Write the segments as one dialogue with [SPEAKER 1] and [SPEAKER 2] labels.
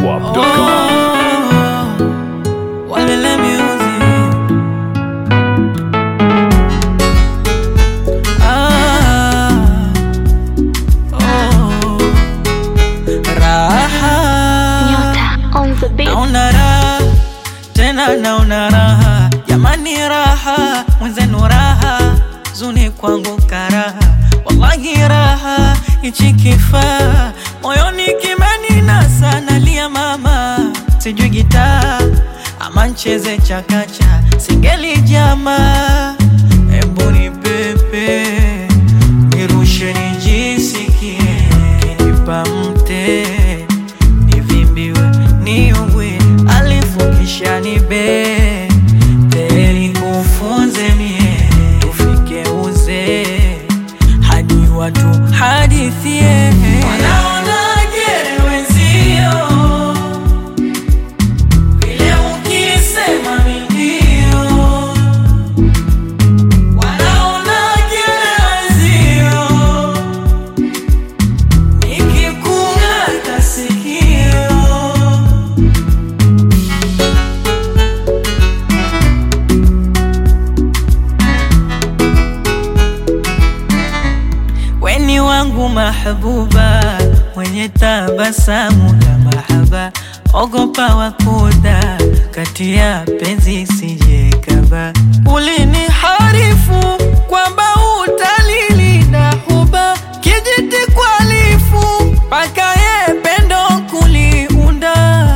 [SPEAKER 1] zedwap.com.
[SPEAKER 2] Walele music. Ah, oh, raha.
[SPEAKER 3] Nyota on the beat.
[SPEAKER 2] Naona raha tena naona raha jamani raha mwenzenu raha zuni kwangu karaha wallahi raha ichi kifaa moyoni kimeninasa nalia mama sijui gitaa ama ncheze chakacha singeli jama hebu ni pepe nirushe nijisikie kinipa mte nivimbiwe niugwe alifu kisha nibe teri kufunze mie tufike uzee hadi watu hadithie wanaonaje wenzio vile ukisema mindio wanaonaje wenzio nikikung'ata sikio weni wangu mahbuba mwenye tabasamu la mahaba ogopa wakuda kati ya penzi sijekaba ulini harifu kwamba utalilinda huba kijiti kwalifu mpaka ye pendo kuliunda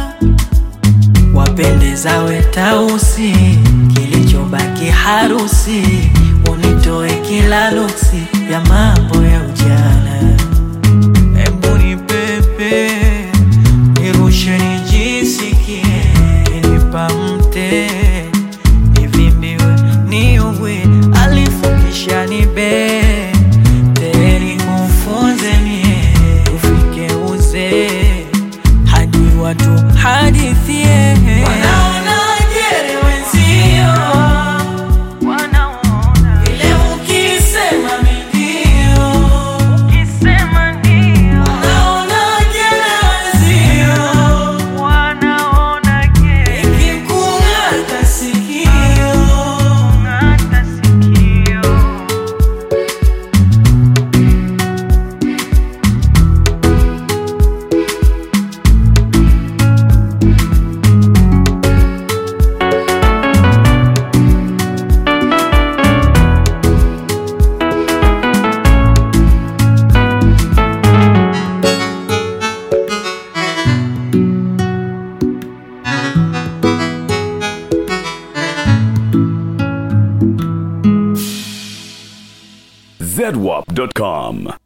[SPEAKER 2] wapendezawe tausi kilichobaki harusi unitoe kila luksi ya mambo ya ujana hebu ni pepe nirushe nijisikie kinipa mte nivimbiwe niugwe alifu kisha nibe teri kufunze mie ufike uzee hadi watu hadithie wanaonaje wenzio vile ukisema mindio wanaonaje wenzio ikikung'ata sikio
[SPEAKER 1] zedwap.com.